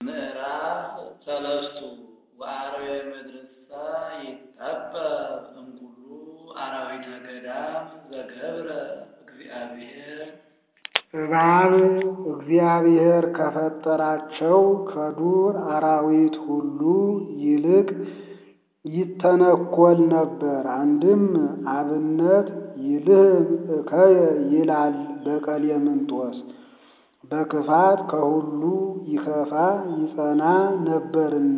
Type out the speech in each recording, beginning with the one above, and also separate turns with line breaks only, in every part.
ምዕራፍ ሰለስቱ ወአርዌ ምድርሰ ይጠበብ እምኩሉ አራዊተ ገዳም ዘገብረ እግዚአብሔር
እባብ እግዚአብሔር ከፈጠራቸው ከዱር አራዊት ሁሉ ይልቅ ይተነኰል ነበር። አንድም አብነት ይልህም እከየ ይላል በቀሌምንጦስ በክፋት ከሁሉ ይከፋ ይጸና ነበርና።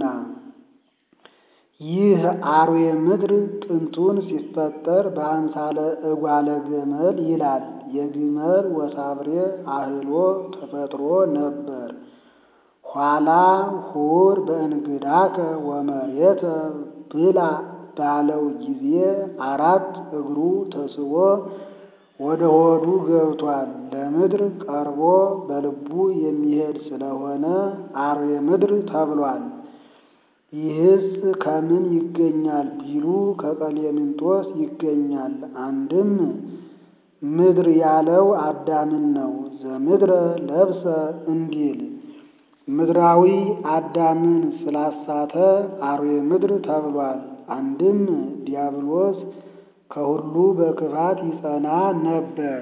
ይህ አርዌ ምድር ጥንቱን ሲፈጠር በአምሳለ እጓለ ገመል ይላል። የግመል ወሳብሬ አህሎ ተፈጥሮ ነበር። ኋላ ሁር በእንግዳከ ወመሬተ ብላ ባለው ጊዜ አራት እግሩ ተስቦ ወደ ሆዱ ገብቷል። ለምድር ቀርቦ በልቡ የሚሄድ ስለሆነ አርዌ ምድር ተብሏል። ይህስ ከምን ይገኛል ቢሉ ከቀሌምንጦስ ይገኛል። አንድም ምድር ያለው አዳምን ነው። ዘምድረ ለብሰ እንዲል ምድራዊ አዳምን ስላሳተ አርዌ ምድር ተብሏል። አንድም ዲያብሎስ ከሁሉ በክፋት ይጸና ነበር።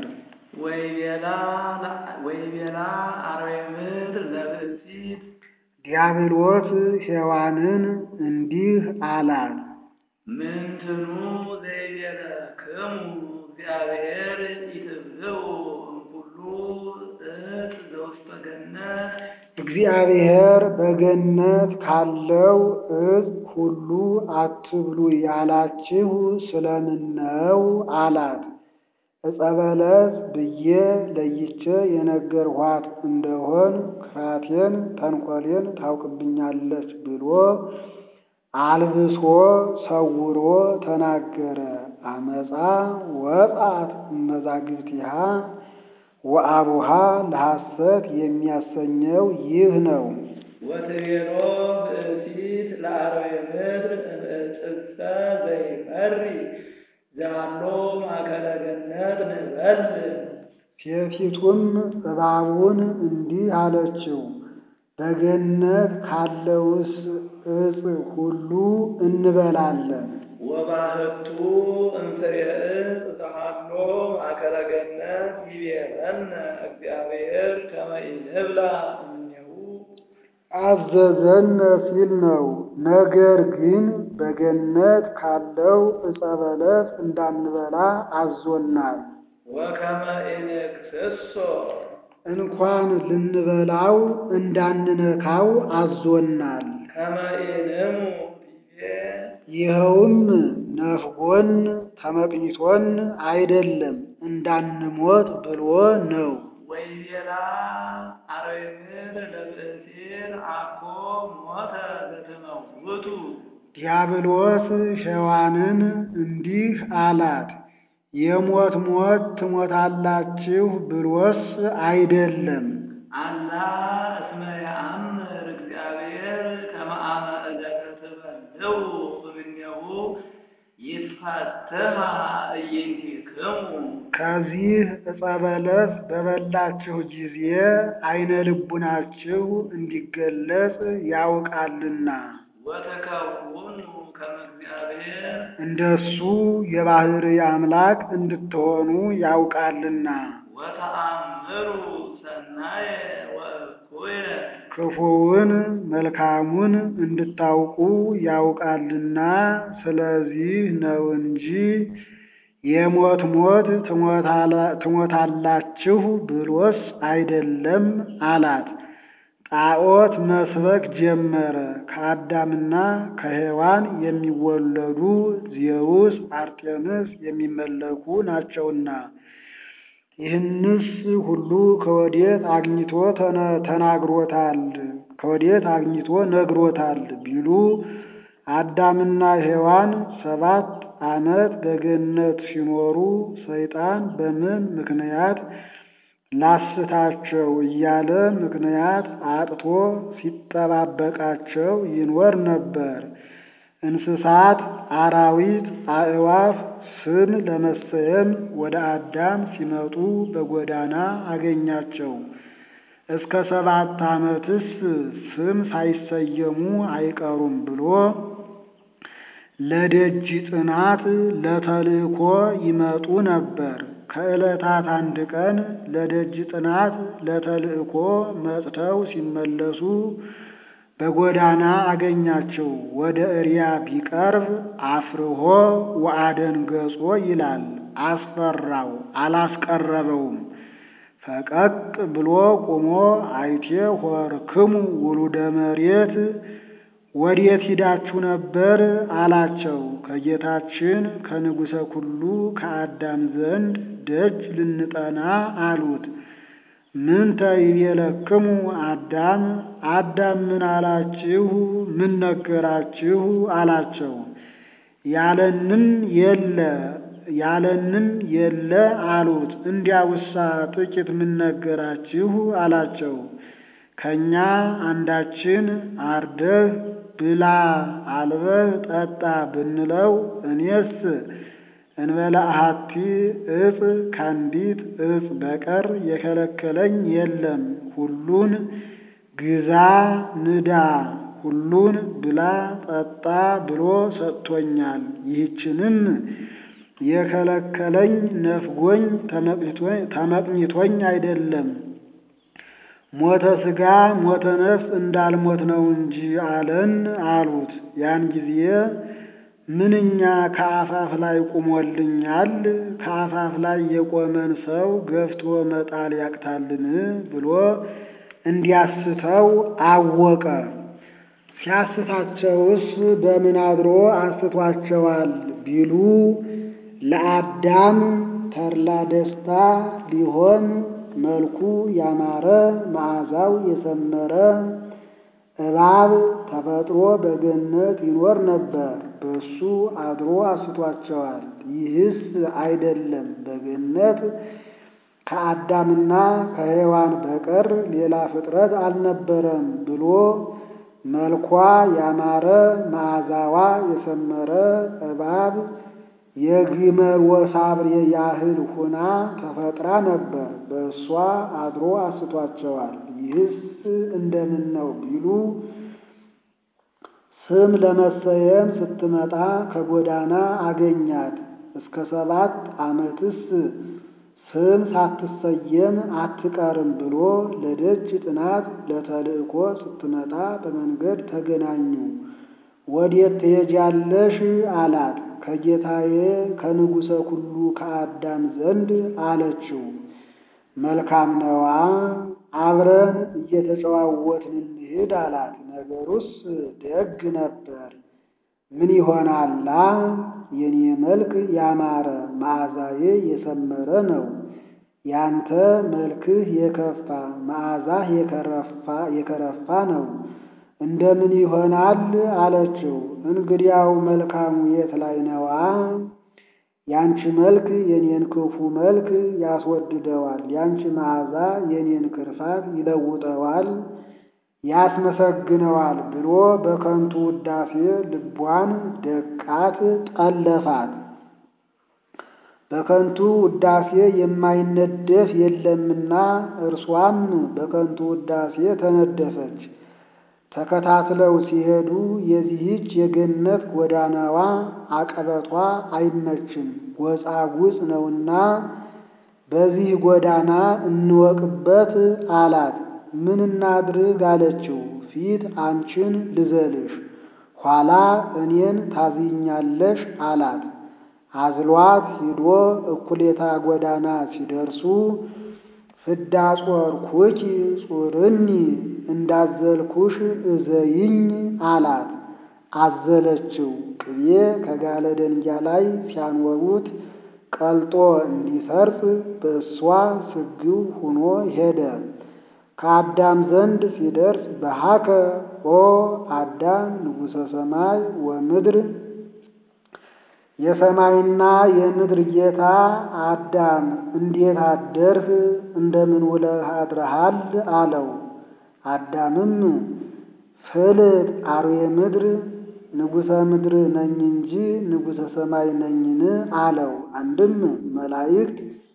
ወይቤላ አርዌ ምድር ለብእሲት
ዲያብሎስ ሔዋንን እንዲህ አላት፣
ምንትኑ ዘይቤለክሙ እግዚአብሔር ኢትብልዑ እምኩሉ ዕፅ ዘውስተ ገነት
እግዚአብሔር በገነት ካለው ዕፅ ሁሉ አትብሉ ያላችሁ ስለምን ነው አላት። ዕፀ በለስ ብዬ ለይቼ የነገርኋት እንደሆን ክፋቴን ተንኰሌን ታውቅብኛለች ብሎ አልብሶ ሰውሮ ተናገረ። አመፃ ወጣት እመዛግብቲሃ ወአቡሃ ለሐሰት የሚያሰኘው ይህ ነው።
ወትቤሎ ብእሲት ለአርዌ ምድር እምዕፅሰ ዘይፈሪ ዛሎ ማእከለ ገነት ንበል
ሴቲቱም እባቡን እንዲህ አለችው፣ በገነት ካለውስ ዕፅ ሁሉ እንበላለን።
ወባህቱ እንፍሬ ዕፅ ዘሃሎ ማእከለ ገነት ይቤለነ እግዚአብሔር ከመ ኢንብላ እምኔሁ
አዘዘነ ሲል ነው። ነገር ግን በገነት ካለው ዕፀ በለስ እንዳንበላ አዞናል።
ወከመ ኢንክስሶ
እንኳን ልንበላው እንዳንነካው አዞናል።
ከመ ኢንሙ ዲቤ
ይኸውም ነፍጎን ተመቅኝቶን አይደለም እንዳንሞት ብሎ ነው።
ወይቤላ አርዌ ምድር ለብእሲር አኮ ሞተ ዘትመውቱ
ዲያብሎስ ሔዋንን እንዲህ አላት፣ የሞት ሞት ትሞታላችሁ ብሎስ አይደለም
አላ እስመ የአምር እግዚአብሔር ከመ አመ ዕለተ ትበልዑ እምኔሁ ይትፈትሐ እይንቲክሙ
ከዚህ ዕፀ በለስ በበላችሁ ጊዜ አይነ ልቡናችሁ እንዲገለጽ ያውቃልና
ወተከውኑ ከመ እግዚአብሔር
እንደሱ የባሕርይ አምላክ እንድትሆኑ ያውቃልና
ወተአምሩ ሰናየ ወእኩየ
ክፉውን መልካሙን እንድታውቁ ያውቃልና ስለዚህ ነው እንጂ የሞት ሞት ትሞታላችሁ ብሎስ አይደለም አላት። ጣዖት መስበክ ጀመረ። ከአዳምና ከሔዋን የሚወለዱ ዜውስ፣ አርጤምስ የሚመለኩ ናቸውና ይህንስ ሁሉ ከወዴት አግኝቶ ተናግሮታል? ከወዴት አግኝቶ ነግሮታል ቢሉ አዳምና ሔዋን ሰባት ዓመት በገነት ሲኖሩ ሰይጣን በምን ምክንያት ላስታቸው እያለ ምክንያት አጥቶ ሲጠባበቃቸው ይኖር ነበር። እንስሳት፣ አራዊት፣ አዕዋፍ ስም ለመሰየም ወደ አዳም ሲመጡ በጎዳና አገኛቸው። እስከ ሰባት ዓመትስ ስም ሳይሰየሙ አይቀሩም ብሎ ለደጅ ጥናት ለተልእኮ ይመጡ ነበር። ከዕለታት አንድ ቀን ለደጅ ጥናት ለተልእኮ መጥተው ሲመለሱ በጎዳና አገኛቸው። ወደ እሪያ ቢቀርብ አፍርሆ ወአደንገጾ ይላል። አስፈራው፣ አላስቀረበውም። ፈቀቅ ብሎ ቆሞ አይቴ ሆርክሙ ውሉደ መሬት ወዴት ሂዳችሁ ነበር አላቸው። ከጌታችን ከንጉሠ ኩሉ ከአዳም ዘንድ ደጅ ልንጠና አሉት። ምንተ ይቤለክሙ አዳም አዳም ምን አላችሁ? ምን ነገራችሁ? አላቸው። ያለንን የለ ያለንን የለ አሉት። እንዲያውሳ ጥቂት ምን ነገራችሁ? አላቸው። ከእኛ አንዳችን አርደህ ብላ አልበህ ጠጣ ብንለው እኔስ እንበላ አሐቲ እፅ ከአንዲት እፅ በቀር የከለከለኝ የለም። ሁሉን ግዛ ንዳ፣ ሁሉን ብላ ጠጣ ብሎ ሰጥቶኛል። ይህችንም የከለከለኝ ነፍጎኝ ተመቅኝቶኝ አይደለም ሞተ ሥጋ ሞተ ነፍስ እንዳልሞት ነው እንጂ አለን አሉት። ያን ጊዜ ምንኛ ከአፋፍ ላይ ቁሞልኛል፣ ከአፋፍ ላይ የቆመን ሰው ገፍቶ መጣል ያቅታልን ብሎ እንዲያስተው አወቀ። ሲያስታቸውስ በምን አድሮ አስቷቸዋል ቢሉ ለአዳም ተድላ ደስታ ሊሆን መልኩ ያማረ መዓዛው የሰመረ እባብ ተፈጥሮ በገነት ይኖር ነበር። በሱ አድሮ አስቷቸዋል። ይህስ አይደለም በገነት ከአዳምና ከሔዋን በቀር ሌላ ፍጥረት አልነበረም ብሎ መልኳ ያማረ መዓዛዋ የሰመረ እባብ የግመል ወሳብሬ ያህል ሁና ተፈጥራ ነበር። በእሷ አድሮ አስቷቸዋል። ይህስ እንደምን ነው ቢሉ ስም ለመሰየም ስትመጣ ከጎዳና አገኛት። እስከ ሰባት ዓመትስ ስም ሳትሰየም አትቀርም ብሎ ለደጅ ጥናት ለተልእኮ ስትመጣ በመንገድ ተገናኙ። ወዴት ትሄጃለሽ አላት። ከጌታዬ ከንጉሠ ኩሉ ከአዳም ዘንድ አለችው። መልካም ነዋ፣ አብረን እየተጨዋወትን እንሂድ አላት። ነገሩስ ደግ ነበር። ምን ይሆናላ? የኔ መልክ ያማረ መዓዛዬ የሰመረ ነው። ያንተ መልክህ የከፋ መዓዛህ የከረፋ ነው። እንደምን ይሆናል አለችው። እንግዲያው መልካሙ የት ላይ ነዋ? ያንቺ መልክ የኔን ክፉ መልክ ያስወድደዋል፣ ያንቺ መዓዛ የኔን ክርፋት ይለውጠዋል፣ ያስመሰግነዋል ብሎ በከንቱ ውዳሴ ልቧን ደቃት፣ ጠለፋት። በከንቱ ውዳሴ የማይነደፍ የለምና እርሷም በከንቱ ውዳሴ ተነደፈች። ተከታትለው ሲሄዱ የዚህች የገነት ጎዳናዋ አቀበቷ አይመችም፣ ጎጻጉጽ ነውና በዚህ ጎዳና እንወቅበት አላት። ምን እናድርግ አለችው። ፊት አንቺን ልዘልሽ፣ ኋላ እኔን ታዝኛለሽ አላት። አዝሏት ሂዶ እኩሌታ ጎዳና ሲደርሱ ፍዳ ጾርኩኪ ጹርኒ እንዳዘልኩሽ እዘይኝ አላት። አዘለችው። ቅቤ ከጋለ ደንጊያ ላይ ሲያኖሩት ቀልጦ እንዲሰርጽ በእሷ ስግው ሁኖ ሄደ። ከአዳም ዘንድ ሲደርስ በሃከ ኦ አዳም ንጉሠ ሰማይ ወምድር የሰማይና የምድር ጌታ አዳም እንዴት አደርህ? እንደምን ውለህ አድረሃል? አለው። አዳምም ፍልጥ አርዌ ምድር ንጉሠ ምድር ነኝ እንጂ ንጉሠ ሰማይ ነኝን? አለው። አንድም መላእክት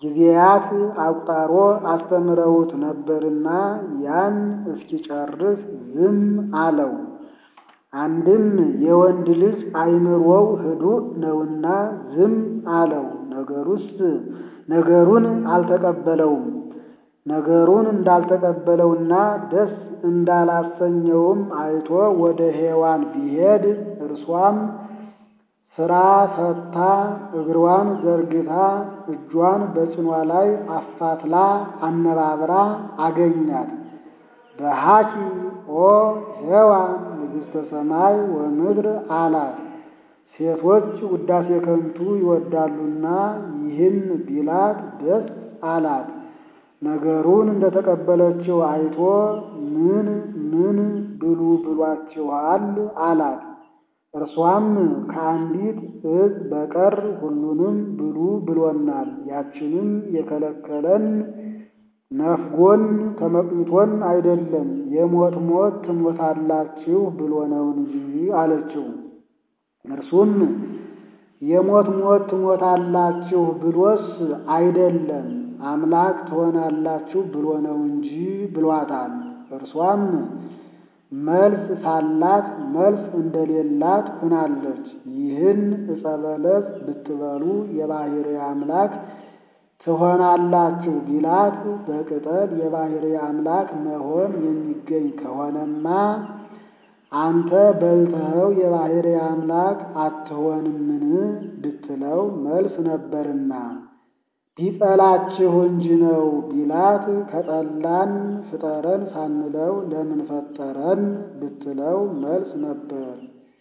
ጊዜያት አቁጣሮ አስተምረውት ነበርና ያን እስኪጨርስ ዝም አለው። አንድም የወንድ ልጅ አእምሮው ህዱእ ነውና ዝም አለው። ነገሩስ ነገሩን አልተቀበለውም። ነገሩን እንዳልተቀበለውና ደስ እንዳላሰኘውም አይቶ ወደ ሔዋን ቢሄድ እርሷም ሥራ ፈታ እግሯን ዘርግታ እጇን በጭኗ ላይ አፋትላ አነባብራ አገኛት። በሃኪ ኦ ሔዋን ንግሥተ ሰማይ ወምድር አላት። ሴቶች ውዳሴ ከንቱ ይወዳሉና ይህን ቢላት ደስ አላት። ነገሩን እንደተቀበለችው አይቶ ምን ምን ብሉ ብሏችኋል አላት። እርሷም ከአንዲት ዕፅ በቀር ሁሉንም ብሉ ብሎናል፣ ያችንም የከለከለን ነፍጎን ተመቅኝቶን አይደለም የሞት ሞት ትሞታላችሁ ብሎ ነው እንጂ አለችው። እርሱም የሞት ሞት ትሞታላችሁ ብሎስ አይደለም አምላክ ትሆናላችሁ ብሎ ነው እንጂ ብሏታል። እርሷም መልስ ሳላት መልስ እንደሌላት ሁናለች። ይህን ዕፀ በለስ ብትበሉ የባሕርይ አምላክ ትሆናላችሁ ቢላት በቅጠል የባሕርይ አምላክ መሆን የሚገኝ ከሆነማ አንተ በልተኸው የባሕርይ አምላክ አትሆንምን ብትለው መልስ ነበርና ቢጠላችሁ እንጂ ነው ቢላት ከጠላን ፍጠረን ሳንለው ለምን ፈጠረን ብትለው መልስ ነበር።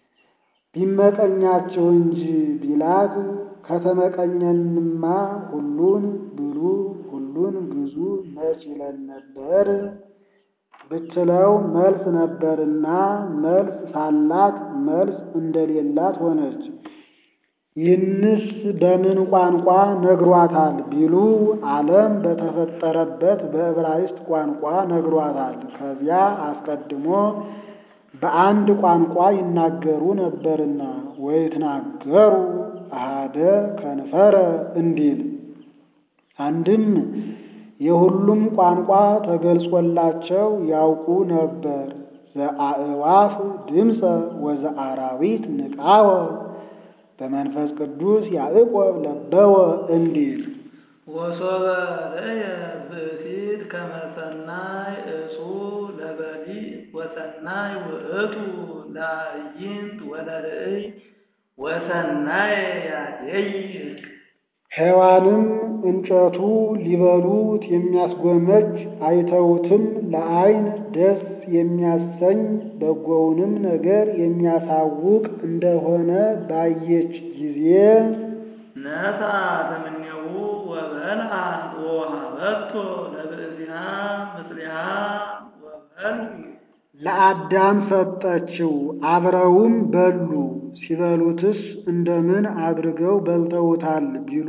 ቢመቀኛችሁ እንጂ ቢላት ከተመቀኘንማ ሁሉን ብሉ ሁሉን ግዙ መች ይለን ነበር ብትለው መልስ ነበርና መልስ ሳላት መልስ እንደሌላት ሆነች። ይህንስ በምን ቋንቋ ነግሯታል ቢሉ ዓለም በተፈጠረበት በዕብራይስጥ ቋንቋ ነግሯታል። ከዚያ አስቀድሞ በአንድ ቋንቋ ይናገሩ ነበርና ወይትናገሩ አሃደ ከንፈረ እንዲል አንድም የሁሉም ቋንቋ ተገልጾላቸው ያውቁ ነበር። ዘአእዋፍ ድምፀ ወዘአራዊት ንቃወ በመንፈስ ቅዱስ ያዕቆብ ለበወ እንዲል
ወሶበ ርእየ ብእሲት ከመ ሰናይ እጹ ለበሊዕ ወሰናይ ውእቱ ለአዕይንት ወለርእይ ወሰናይ ያደይቅ
ሔዋንም እንጨቱ ሊበሉት የሚያስጎመጅ አይተውትም ለዓይን ደስ የሚያሰኝ በጎውንም ነገር የሚያሳውቅ እንደሆነ ባየች ጊዜ
ነሣት እምኔሁ ወበልዓት ወወሃበቶ ለብእሲሃ ምስሊሃ ወበልዑ
ለአዳም ሰጠችው፣ አብረውም በሉ። ሲበሉትስ እንደምን አድርገው በልተውታል ቢሉ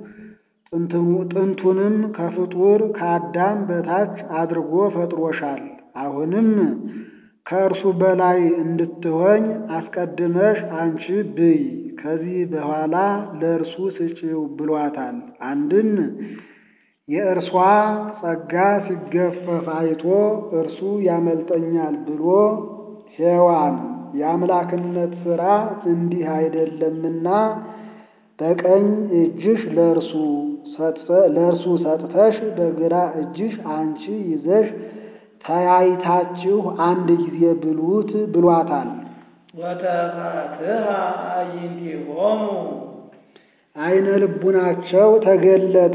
ጥንቱንም ከፍጡር ከአዳም በታች አድርጎ ፈጥሮሻል። አሁንም ከእርሱ በላይ እንድትሆኝ አስቀድመሽ አንቺ ብይ፣ ከዚህ በኋላ ለእርሱ ስጪው ብሏታል። አንድም የእርሷ ጸጋ ሲገፈፍ አይቶ እርሱ ያመልጠኛል ብሎ ሔዋን የአምላክነት ሥራ እንዲህ አይደለምና በቀኝ እጅሽ ለእርሱ ለእርሱ ሰጥተሽ በግራ እጅሽ አንቺ ይዘሽ ተያይታችሁ አንድ ጊዜ ብሉት ብሏታል።
ወተፋትሃ አዕይንቲሆሙ
አይነ ልቡናቸው ተገለጠ።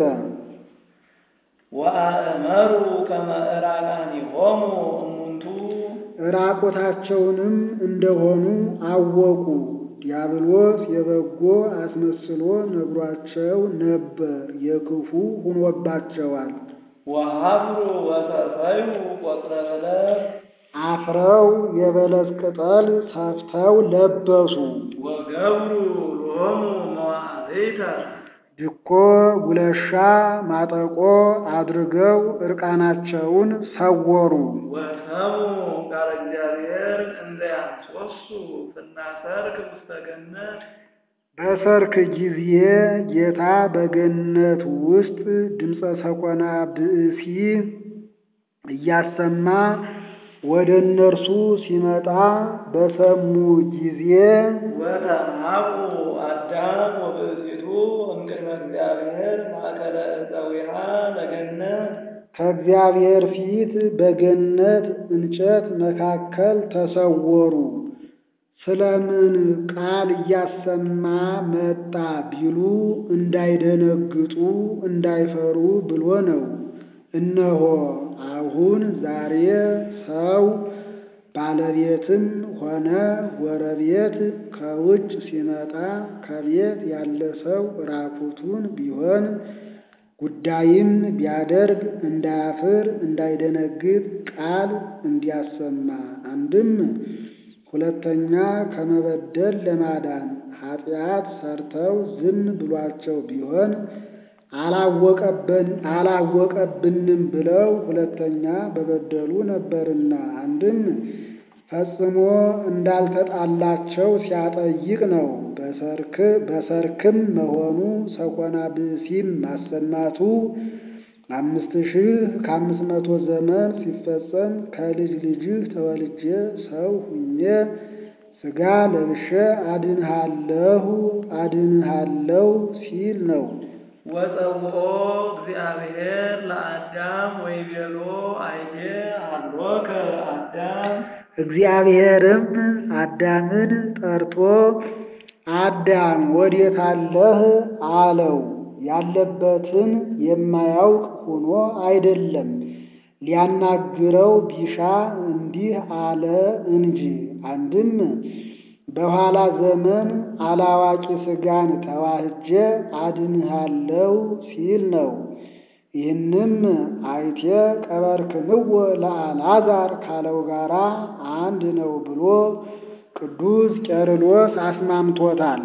ወአእመሩ ከመ ዕራቃኒሆሙ እሙንቱ
ራቆታቸውንም እንደሆኑ አወቁ። ዲያብሎስ የበጎ አስመስሎ ነግሯቸው ነበር፣ የክፉ ሆኖባቸዋል።
ወሀብሩ ወሰፈዩ ቆጽረ በለስ
አፍረው የበለስ ቅጠል ሰፍተው ለበሱ።
ወገብሩ ሎሙ መዋዕሊተ
ድኮ ጉለሻ ማጠቆ አድርገው ዕርቃናቸውን ሰወሩ።
ወሰሙ ቃለ እግዚአብሔር እንዘ ያንሶሱ ፍናሰርክ ውስተ ገነት
በሰርክ ጊዜ ጌታ በገነት ውስጥ ድምፀ ሰኮና ብእሲ እያሰማ ወደ እነርሱ ሲመጣ በሰሙ ጊዜ
ወተናቁ አዳም ወብእሲቱ እምቅድመ እግዚአብሔር ማእከለ ዕፀዊሃ ለገነት
ከእግዚአብሔር ፊት በገነት እንጨት መካከል ተሰወሩ። ስለምን ቃል እያሰማ መጣ ቢሉ እንዳይደነግጡ እንዳይፈሩ ብሎ ነው። እነሆ አሁን ዛሬ ሰው ባለቤትም ሆነ ጎረቤት ከውጭ ሲመጣ ከቤት ያለ ሰው ራቁቱን ቢሆን ጉዳይም ቢያደርግ እንዳያፍር እንዳይደነግጥ ቃል እንዲያሰማ አንድም ሁለተኛ ከመበደል ለማዳን ኃጢአት ሰርተው ዝም ብሏቸው ቢሆን አላወቀብንም ብለው ሁለተኛ በበደሉ ነበርና አንድም ፈጽሞ እንዳልተጣላቸው ሲያጠይቅ ነው። በሰርክም መሆኑ ሰኮና ብእሲም ማሰማቱ አምስት ሺህ ከአምስት መቶ ዘመን ሲፈጸም ከልጅ ልጅህ ተወልጄ ሰው ሁኜ ሥጋ ለብሼ አድንሃለሁ አድንሃለሁ ሲል ነው።
ወፀውኦ እግዚአብሔር ለአዳም ወይቤሎ አይቴ ሀሎከ አዳም
እግዚአብሔርም አዳምን ጠርቶ አዳም ወዴት አለህ አለው። ያለበትን የማያውቅ ሆኖ አይደለም፣ ሊያናግረው ቢሻ እንዲህ አለ እንጂ። አንድም በኋላ ዘመን አላዋቂ ሥጋን ተዋህጄ አድንሃለው ሲል ነው። ይህንም አይቴ ቀበርክንዎ ለአልዓዛር ካለው ጋራ አንድ ነው ብሎ ቅዱስ ቄርሎስ አስማምቶታል።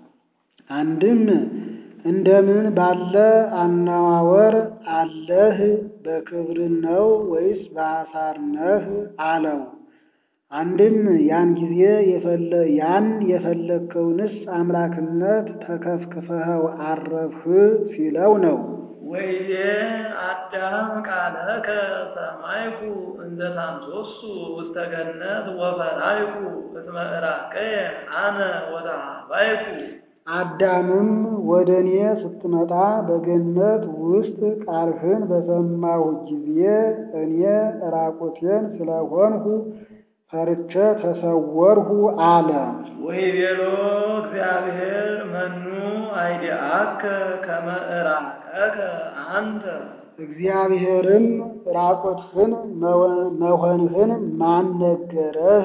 አንድም እንደምን ባለ አነዋወር አለህ? በክብር ነው ወይስ በአሳር ነህ አለው። አንድም ያን ጊዜ ያን የፈለግከውንስ አምላክነት ተከፍክፈኸው አረፍህ ሲለው ነው።
ወይዜ አዳም ቃለከ ሰማይኩ እንዘ ታምሶሱ ውስተ ገነት ወፈራይኩ እስመ ዕራቀየ አነ ወተሃባይኩ
አዳምም ወደ እኔ ስትመጣ በገነት ውስጥ ቃልህን በሰማሁ ጊዜ እኔ ራቁቴን ስለሆንሁ ፈርቼ ተሰወርሁ አለ።
ወይቤሎ እግዚአብሔር መኑ አይዲአከ ከመ ዕራቀከ አንተ
እግዚአብሔርም ራቁትህን መሆንህን ማን ነገረህ?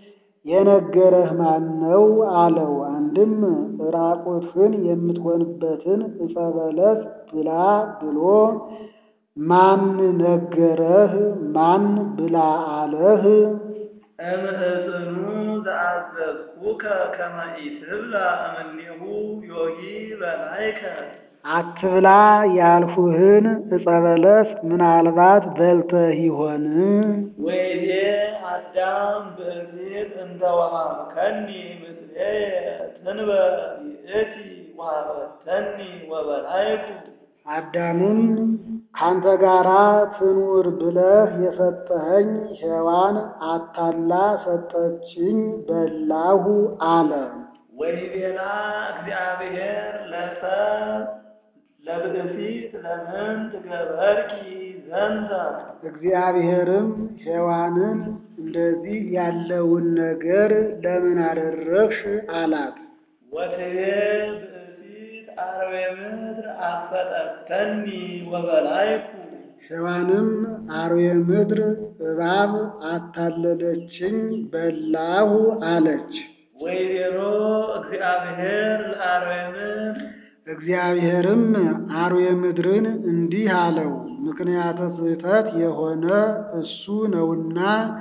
የነገረህ ማን ነው አለው። አንድም ራቁትህን የምትሆንበትን ዕፀ በለስ ብላ ብሎ ማን ነገረህ? ማን ብላ አለህ?
እምዕፅኑ ዘአዘዝኩከ ከመ ኢትብላ እምኔሁ ዮጊ በላይከ
አትብላ ያልሁህን ዕፀ በለስ ምናልባት በልተህ ይሆን?
ወይዜ አዳም ብእሲት እንተ ወሀብከኒ ምስሌየ ትንበር ይእቲ ወሀበተኒ ወበላይኩ
አዳምም ካንተ ጋራ ትኑር ብለህ የሰጠኸኝ ሔዋን አታላ ሰጠችኝ በላሁ አለ።
ወይቤላ እግዚአብሔር ለሰብ ለብእሲት ለምን ትገበርኪ ዘንተ
እግዚአብሔርም ሔዋንን እንደዚህ ያለውን ነገር ለምን አደረግሽ አላት።
ወትቤ ብእሲት አርዌ ምድር አፈጠተኒ ወበላይኩ
ሔዋንም አርዌ ምድር እባብ አታለለችኝ በላሁ አለች።
ወይቤሎ እግዚአብሔር ለአርዌ ምድር
እግዚአብሔርም አርዌ ምድርን እንዲህ አለው፣ ምክንያተ ስህተት የሆነ እሱ ነውና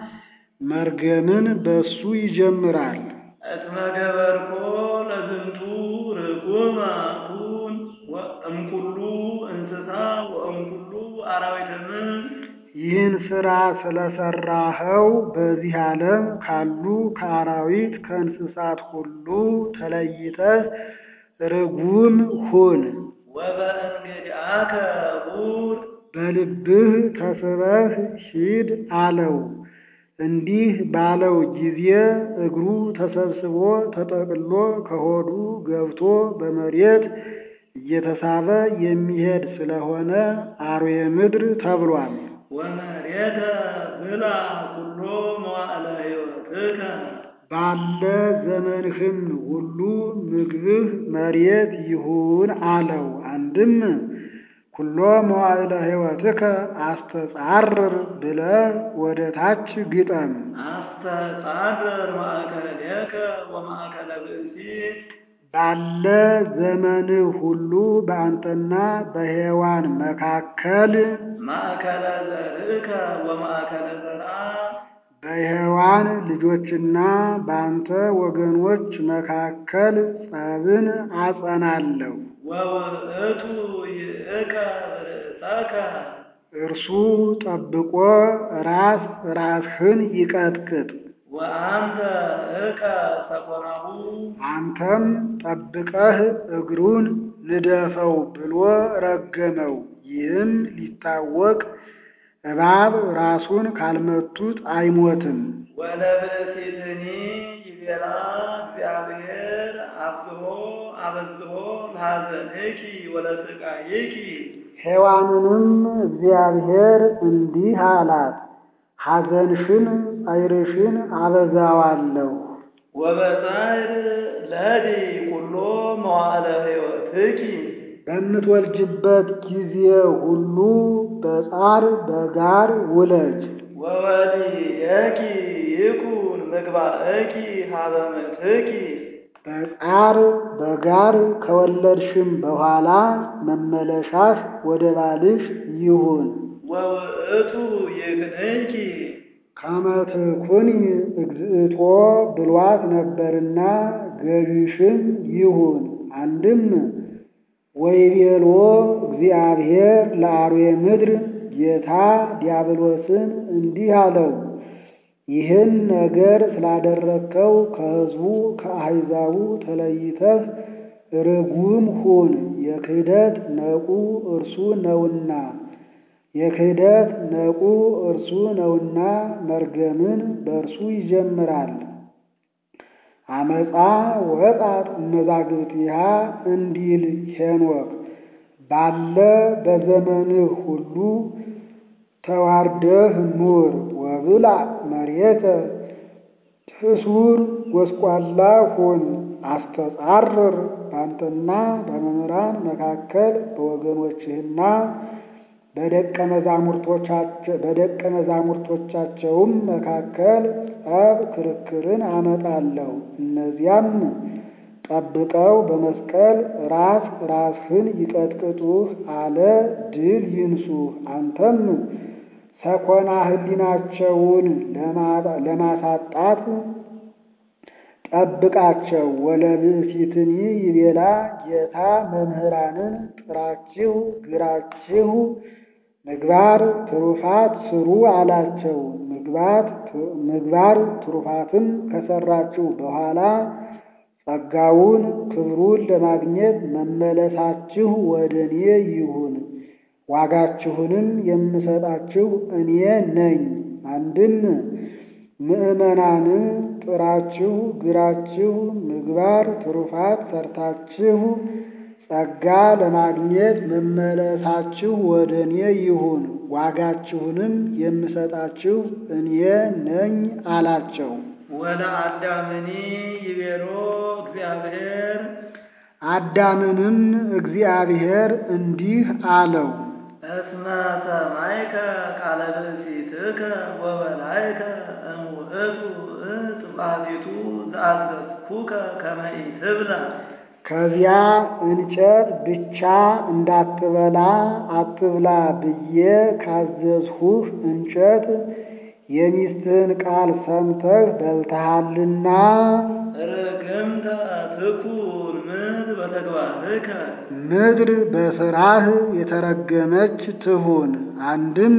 መርገምን በእሱ ይጀምራል።
እስመ ገበርኮ ለዝንቱ ርጉመ ኩን እምኩሉ እንስሳ ወእምኩሉ አራዊተ ምድር
ይህን ሥራ ስለሰራኸው በዚህ ዓለም ካሉ ከአራዊት ከእንስሳት ሁሉ ተለይተህ ርጉም ሁን።
ወበእንግዲአከ ሁር
በልብህ ተስበህ ሂድ አለው። እንዲህ ባለው ጊዜ እግሩ ተሰብስቦ ተጠቅሎ ከሆዱ ገብቶ በመሬት እየተሳበ የሚሄድ ስለሆነ አርዌ ምድር ተብሏል።
ወመሬተ ብላ ኩሎ መዋዕለ ሕይወትከ
ባለ ዘመንህም ሁሉ ምግብህ መሬት ይሁን አለው። አንድም ኩሎ መዋዕለ ሕይወትከ አስተጻርር ብለህ ወደ ታች ግጠም።
አስተጻርር ማእከሌከ ወማእከለ ብእሲት
ባለ ዘመንህ ሁሉ በአንተና በሔዋን መካከል
ማእከለ ዘርእከ ወማእከለ ዘርአ
በሔዋን ልጆችና በአንተ ወገኖች መካከል ጸብን አጸናለሁ።
ወውእቱ ይእከ ርእሰከ
እርሱ ጠብቆ ራስ ራስህን ይቀጥቅጥ።
ወአንተ እከ ሰኮናሁ
አንተም ጠብቀህ እግሩን ንደፈው ብሎ ረገመው። ይህም ሊታወቅ እባብ ራሱን ካልመቱት አይሞትም።
ወለብእሲትኒ ይቤላ እግዚአብሔር አብዝሆ አበዝሆ ለሐዘንኪ ወለስቃይኪ
ሔዋንንም እግዚአብሔር እንዲህ አላት፣ ሐዘንሽን ጻይርሽን አበዛዋለሁ።
ወበጻዕር ለዲ ኩሎ መዋዕለ ሕይወትኪ
በምትወልጅበት ጊዜ ሁሉ በጻር በጋር ውለጅ።
ወወሊየኪ ይኩን ምግባእኪ ሀበ ምትኪ
በጻር በጋር ከወለድሽም በኋላ መመለሻሽ ወደ ባልሽ ይሁን።
ወውእቱ ይክንኪ
ከመትኩኒ እግዝእቶ ብሏት ነበርና ገዥሽም ይሁን። አንድም ወይቤሎ እግዚአብሔር ለአርዌ ምድር ጌታ ዲያብሎስን እንዲህ አለው፣ ይህን ነገር ስላደረግከው ከሕዝቡ ከአሕዛቡ ተለይተህ ርጉም ሁን። የክህደት ነቁ እርሱ ነውና የክህደት ነቁ እርሱ ነውና መርገምን በእርሱ ይጀምራል። አመፃ ወጣት እመዛግብቲሃ እንዲል ሄኖክ ባለ በዘመንህ ሁሉ ተዋርደህ ኑር። ወብላ መሬተ ትሱር ጎስቋላ ሁን። አስተጻርር ባንተና በመምህራን መካከል በወገኖችህና በደቀ መዛሙርቶቻቸውም መካከል ጸብ ክርክርን አመጣለሁ። እነዚያም ጠብቀው በመስቀል ራስ ራስህን ይቀጥቅጡህ አለ ድል ይንሱህ። አንተም ሰኮና ሕሊናቸውን ለማሳጣት ጠብቃቸው። ወለብእሲትኒ ይቤላ ጌታ መምህራንን ጥራችሁ ግራችሁ ምግባር ትሩፋት ስሩ አላቸው። ምግባር ትሩፋትን ከሰራችሁ በኋላ ጸጋውን ክብሩን ለማግኘት መመለሳችሁ ወደ እኔ ይሁን፣ ዋጋችሁንም የምሰጣችሁ እኔ ነኝ። አንድም ምዕመናንን ጥራችሁ ግራችሁ ምግባር ትሩፋት ሰርታችሁ ጸጋ ለማግኘት መመለሳችሁ ወደ እኔ ይሁን፣ ዋጋችሁንም የምሰጣችሁ እኔ ነኝ አላቸው።
ወለአዳምኒ ይቤሎ እግዚአብሔር
አዳምንም እግዚአብሔር እንዲህ አለው፣
እስመ ሰማይከ ቃለ ብእሲትከ ወበላይከ እምውእቱ እፅ ባሕቲቱ ዘአዘዝኩከ ከመ ኢትብላ
ከዚያ እንጨት ብቻ እንዳትበላ አትብላ ብዬ ካዘዝሁህ እንጨት የሚስትህን ቃል ሰምተህ በልተሃልና
ርግምተ ትኩን ምድር በተግባርከ
ምድር በሥራህ የተረገመች ትሁን። አንድም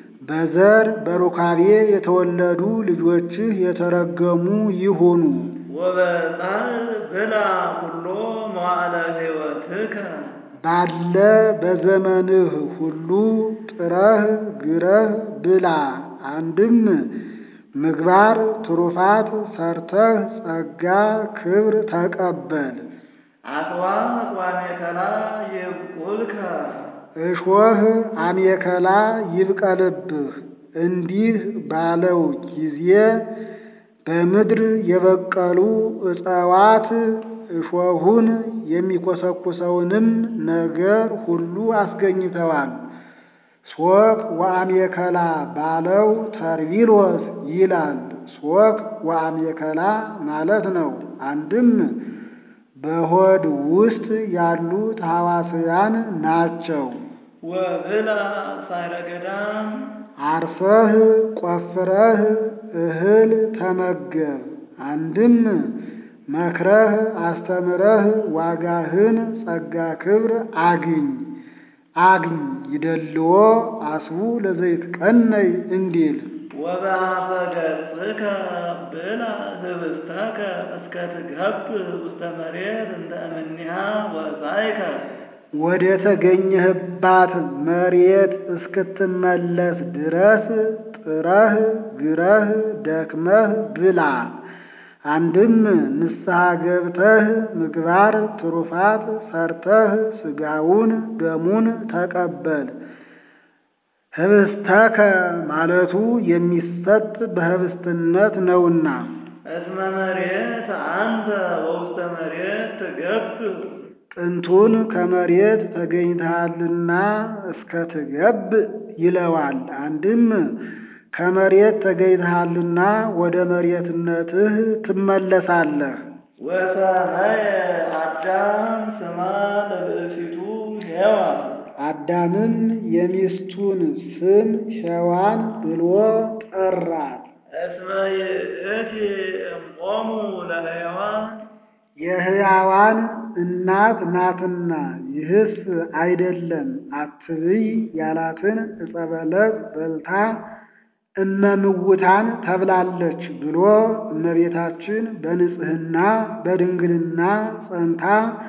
በዘር በሩካቤ የተወለዱ ልጆችህ የተረገሙ ይሁኑ።
ወበጻእ ብላ ኩሎ መዋዕለ ሕይወትከ
ባለ በዘመንህ ሁሉ ጥረህ ግረህ ብላ። አንድም ምግባር ትሩፋት ሰርተህ ጸጋ ክብር ተቀበል።
አስዋት ወአሜከላ ይብቁልከ
እሾህ አሜከላ ይብቀልብህ። እንዲህ ባለው ጊዜ በምድር የበቀሉ እጽዋት እሾሁን የሚኮሰኩሰውንም ነገር ሁሉ አስገኝተዋል። ሶክ ወአሜከላ ባለው ተርቢሎስ ይላል። ሶክ ወአሜከላ ማለት ነው። አንድም በሆድ ውስጥ ያሉት ሐዋስያን ናቸው።
ወብላ ሳይረ ገዳም
አርሰህ ቆፍረህ እህል ተመገብ። አንድም መክረህ አስተምረህ ዋጋህን ጸጋ ክብር አግኝ አግኝ ይደልዎ አስቡ ለዘይትቀነይ እንዲል
ወበአፈ ገጽከ ብላ ህብስተከ እስከ ትገብር ውስተ መሬት እንተ እምኔሃ ወጻእከ
ወደ ተገኘህባት መሬት እስክትመለስ ድረስ ጥረህ ግረህ ደክመህ ብላ። አንድም ንስሐ ገብተህ ምግባር ትሩፋት ሰርተህ ሥጋውን ደሙን ተቀበል። ህብስተከ ማለቱ የሚሰጥ በህብስትነት ነውና
እስመ መሬት አንተ ወውስተ መሬት ትገብር
ጥንቱን ከመሬት ተገኝተሃልና እስከ ትገብ ይለዋል። አንድም ከመሬት ተገኝተሃልና ወደ መሬትነትህ ትመለሳለህ።
ወሰመየ አዳም ስማ ለብእሲቱ ሔዋን
አዳምም የሚስቱን ስም ሔዋን ብሎ ጠራት።
እስመ ይእቲ እምቆሙ ለሕያዋን
የሕያዋን እናት ናትና። ይህስ አይደለም አትብይ ያላትን ዕፀ በለስ በልታ እመምውታን ተብላለች ብሎ እመቤታችን በንጽሕና በድንግልና ጸንታ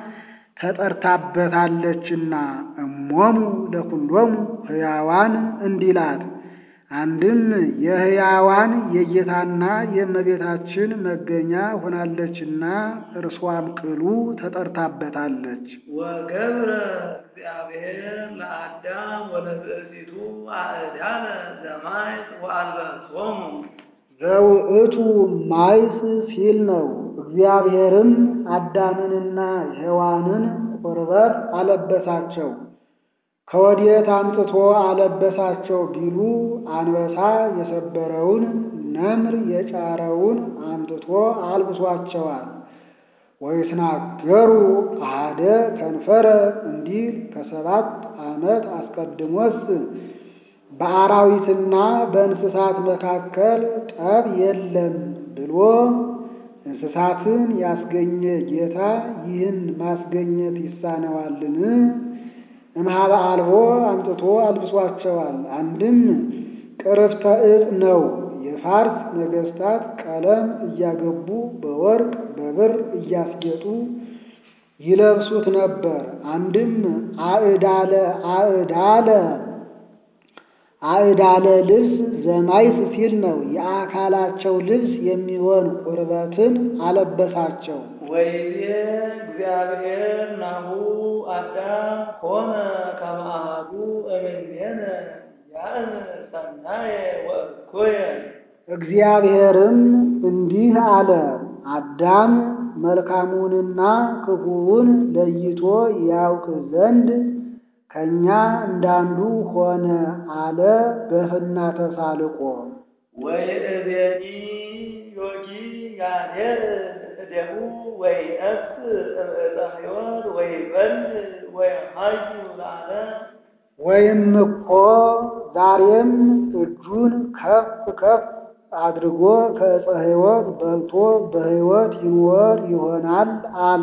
ተጠርታበታለችና እሞሙ ለኩሎሙ ሕያዋን እንዲላት አንድም የሕያዋን የጌታና የእመቤታችን መገኛ ሆናለችና እርሷም ቅሉ ተጠርታበታለች።
ወገብረ እግዚአብሔር ለአዳም ወለብእሲቱ አእዳለ ዘማይት ወአልበሶሙ
ዘውእቱ ማይስ ሲል ነው። እግዚአብሔርም አዳምንና ሔዋንን ቁርበት አለበሳቸው። ከወዴት አምጥቶ አለበሳቸው ቢሉ አንበሳ የሰበረውን ነምር የጫረውን አምጥቶ አልብሷቸዋል። ወይትናገሩ አሐደ ከንፈረ እንዲል ከሰባት ዓመት አስቀድሞስ በአራዊትና በእንስሳት መካከል ጠብ የለም ብሎ እንስሳትን ያስገኘ ጌታ ይህን ማስገኘት ይሳነዋልን? እምኀበ አልቦ አምጥቶ አልብሷቸዋል። አንድም ቅርፍተ ዕፅ ነው። የፋርስ ነገሥታት ቀለም እያገቡ በወርቅ በብር እያስጌጡ ይለብሱት ነበር። አንድም አእዳለ አእዳለ አእዳለ ልብስ ዘማይስ ሲል ነው። የአካላቸው ልብስ የሚሆን ቁርበትን አለበሳቸው።
ወይቤ እግዚአብሔር ናሁ አዳም ኮነ ከመ አሐዱ እምኔነ ያእምር ሰናየ ወእኩየ
እግዚአብሔርም እንዲህ አለ፣ አዳም መልካሙንና ክፉውን ለይቶ ያውቅ ዘንድ ከእኛ እንዳንዱ ሆነ አለ በፍና ተሳልቆ።
ወይእዜኒ ዮጊ ያዴር እዴሁ ወይነስ እምዕፀ ሕይወት ወይበል ወይሃዩ ለዓለም
ወይም እኮ ዛሬም እጁን ከፍ ከፍ አድርጎ ከዕፀ ሕይወት በልቶ በሕይወት ይኖር ይሆናል አለ።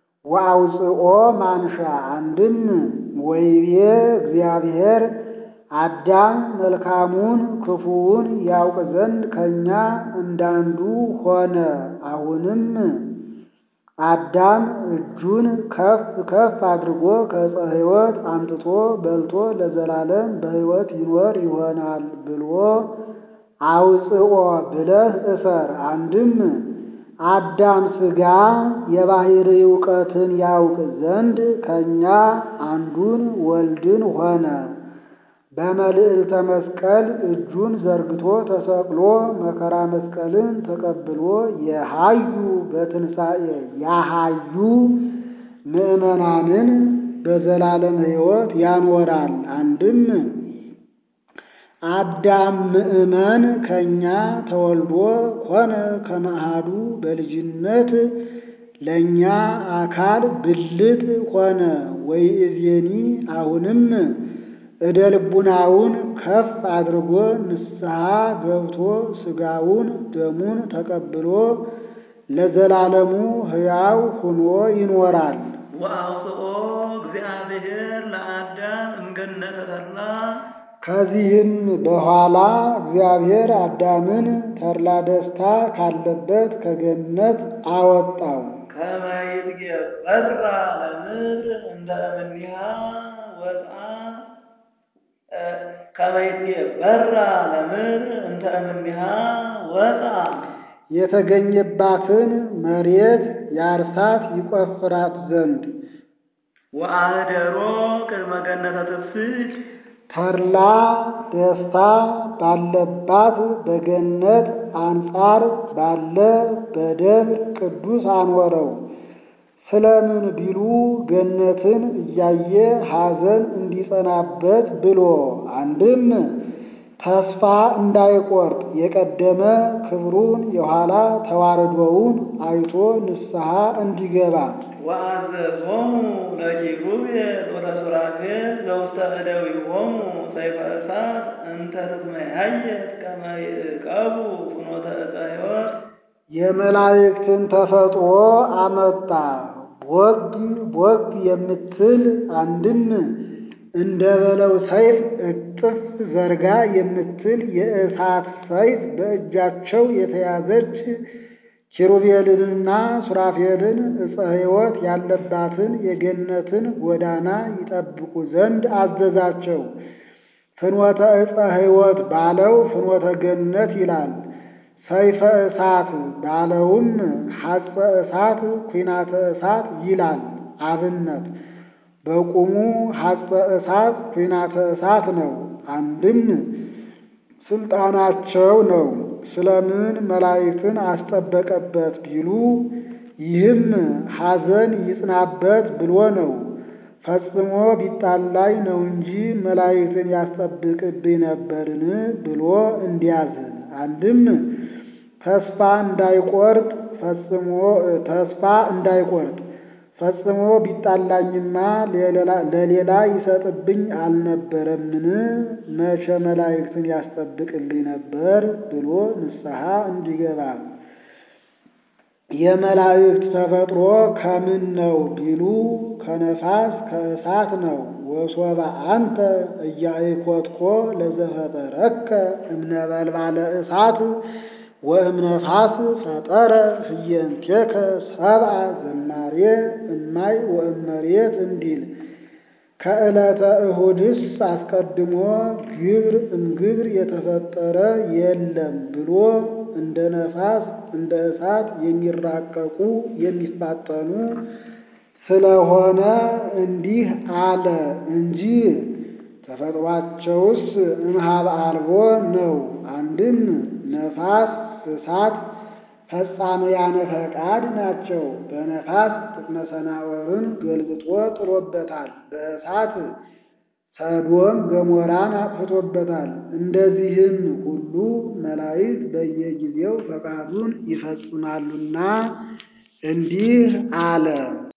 ወአውፅኦ ማንሻ አንድም ወይቤ እግዚአብሔር አዳም መልካሙን ክፉውን ያውቅ ዘንድ ከእኛ እንዳንዱ ሆነ። አሁንም አዳም እጁን ከፍ ከፍ አድርጎ ከዕፀ ሕይወት አምጥቶ በልቶ ለዘላለም በሕይወት ይኖር ይሆናል ብሎ አውፅኦ ብለህ እሰር። አንድም አዳም ሥጋ የባሕርይ እውቀትን ያውቅ ዘንድ ከእኛ አንዱን ወልድን ሆነ። በመልዕልተ መስቀል እጁን ዘርግቶ ተሰቅሎ መከራ መስቀልን ተቀብሎ የሃዩ በትንሣኤ ያሃዩ ምዕመናንን በዘላለም ሕይወት ያኖራል። አንድም አዳም ምዕመን ከእኛ ተወልዶ ሆነ ከመሃዱ በልጅነት ለእኛ አካል ብልት ሆነ። ወይእዜኒ አሁንም እደ ልቡናውን ከፍ አድርጎ ንስሐ ገብቶ ሥጋውን ደሙን ተቀብሎ ለዘላለሙ ሕያው ሁኖ ይኖራል።
ወአውፅኦ እግዚአብሔር ለአዳም እምገነተ ተድላ
ከዚህም በኋላ እግዚአብሔር አዳምን ተድላ ደስታ ካለበት ከገነት አወጣው።
ከመ ይትገበራ ለምድር እንደ እምኔሃ ወፅአ ከመ ይትገበራ ለምድር እንተ እምኔሃ ወፅአ
የተገኘባትን መሬት ያርሳት ይቆፍራት ዘንድ
ወአህደሮ ቅድመ ገነተ ትፍስሕ
ተድላ ደስታ ባለባት በገነት አንጻር ባለ በደብር ቅዱስ አኖረው። ስለምን ቢሉ ገነትን እያየ ሐዘን እንዲጸናበት ብሎ አንድም ተስፋ እንዳይቆርጥ የቀደመ ክብሩን የኋላ ተዋረዶውን አይቶ ንስሐ እንዲገባ
ወአዘዞሙ ለኪሩቤል ወለሱራፌል ዘውስተ እደዊሆሙ ሰይፈ እሳት እንተ ትትመያየት ከመ ይዕቀቡ ፍኖተ ዕፀ ሕይወት
የመላእክትን ተፈጥሮ አመጣ። ቦግ ቦግ የምትል አንድም እንደ በለው ሰይፍ እጥፍ ዘርጋ የምትል የእሳት ሰይፍ በእጃቸው የተያዘች ኪሩቤልንና ሱራፌልን ዕፀ ሕይወት ያለባትን የገነትን ጎዳና ይጠብቁ ዘንድ አዘዛቸው። ፍኖተ ዕፀ ሕይወት ባለው ፍኖተ ገነት ይላል። ሰይፈ እሳት ባለውም ሐፀ እሳት ኩናተ እሳት ይላል። አብነት በቁሙ ሐፀ እሳት ኩናተ እሳት ነው። አንድም ስልጣናቸው ነው። ስለምን መላእክትን አስጠበቀበት ቢሉ ይህም ሐዘን ይጽናበት ብሎ ነው። ፈጽሞ ቢጣላይ ነው እንጂ መላእክትን ያስጠብቅብኝ ነበርን ብሎ እንዲያዝን አንድም ተስፋ እንዳይቆርጥ ፈጽሞ ተስፋ እንዳይቆርጥ ፈጽሞ ቢጣላኝማ ለሌላ ይሰጥብኝ አልነበረምን? መቼ መላእክትን ያስጠብቅልኝ ነበር ብሎ ንስሐ እንዲገባ። የመላእክት ተፈጥሮ ከምን ነው ቢሉ ከነፋስ ከእሳት ነው። ወሶበ አንተ እያይኮትኮ ለዘፈጠረከ እምነበልባለ እሳት ወእምነፋስ ፈጠረ ህየንቴከ ሰብአ ዘማሬ እማይ ወእመሬት እንዲል ከዕለተ እሁድስ አስቀድሞ ግብር እምግብር የተፈጠረ የለም ብሎ እንደ ነፋስ እንደ እሳት የሚራቀቁ የሚፋጠኑ ስለሆነ እንዲህ አለ እንጂ ተፈጥሯቸውስ እምኀበ አልቦ ነው። አንድም ነፋስ እሳት ፈጻመያነ ፈቃድ ናቸው። በነፋስ ጥቅመ ሰናዖርን ገልብጦ ጥሎበታል። በእሳት ሰዶም ገሞራን አጥፍቶበታል። እንደዚህም ሁሉ መላእክት በየጊዜው ፈቃዱን ይፈጽማሉና እንዲህ አለ።